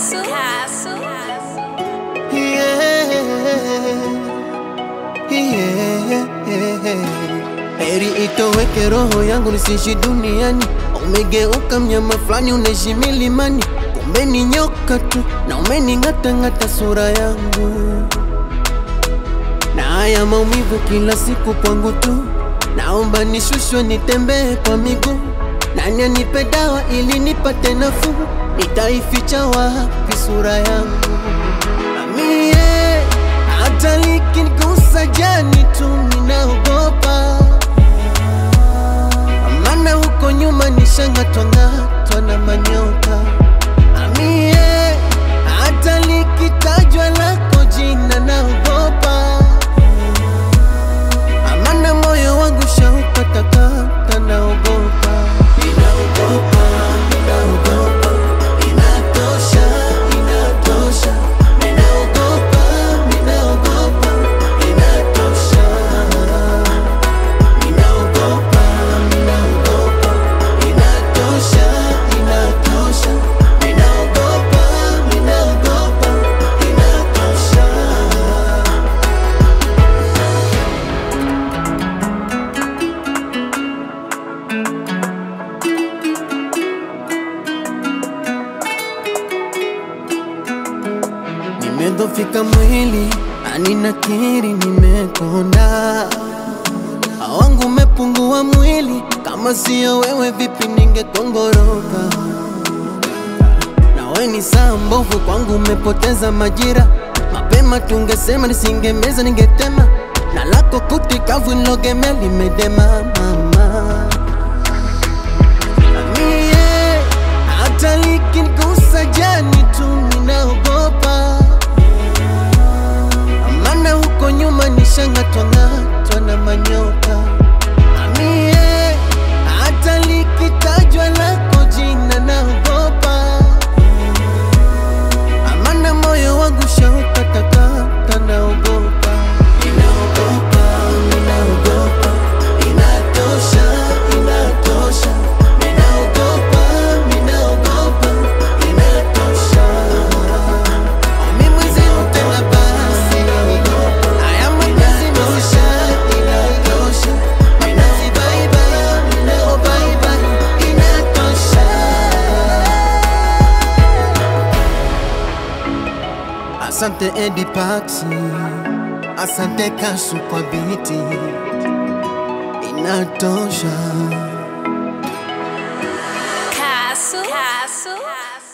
Castle. Castle. Yeah. Yeah. Heri itoweke roho yangu nisiishi duniani, umegeuka mnyama fulani unaishi milimani, kumbe ni nyoka tu na umening'atang'ata sura yangu, na haya maumivu kila siku kwangu tu, naomba nishushwe nitembee kwa miguu, nani anipe dawa ili nipate nafuu, nitaificha wapi sura yangu? Amie, hata likinigusa jani tu ninaogopa, maana huko nyuma nishang'atwang'atwa na manyoka. Amie, hata likitajwa lako jina naogopa, maana moyo wangu shaukatakata, naogopa, ninaogopa, ninaogopa, inatosha, inatosha, ninaogopa, ninaogopa, inatosha, ninaogopa, ninaogopa, inatosha, inatosha, ninaogopa, ninaogopa, inatosha. Nimedhofika mwili, ani nakiri nimekonda, wangu umepungua mwili, kama sio wewe vipi ningekongoroka? Nawe ni saa mbovu kwangu, umepoteza majira, mapema tungesema, nisingemeza ningetema, na lako kuti kavu nilogemea limedema mama Mie, hata likinigusa jani tu ninaogopa, maana huko nyuma nishang'atwang'atwa na manyoka. Mie, hata likitajwa lako jina naogopa, maana moyo wangu shaukatakata, naogopa, ninaogopa, ninaogopa, inatosha, inatosha, ninaogopa, ninaogopa, inatosha. Mimi mwenzeru tena basi, haya mapenzi maisha, inatosha, ninazibaiba, ninaobaiba, inatosha. Asante Edi Paxi, asante Kasu kwa biti, inatosha. Castle. Castle.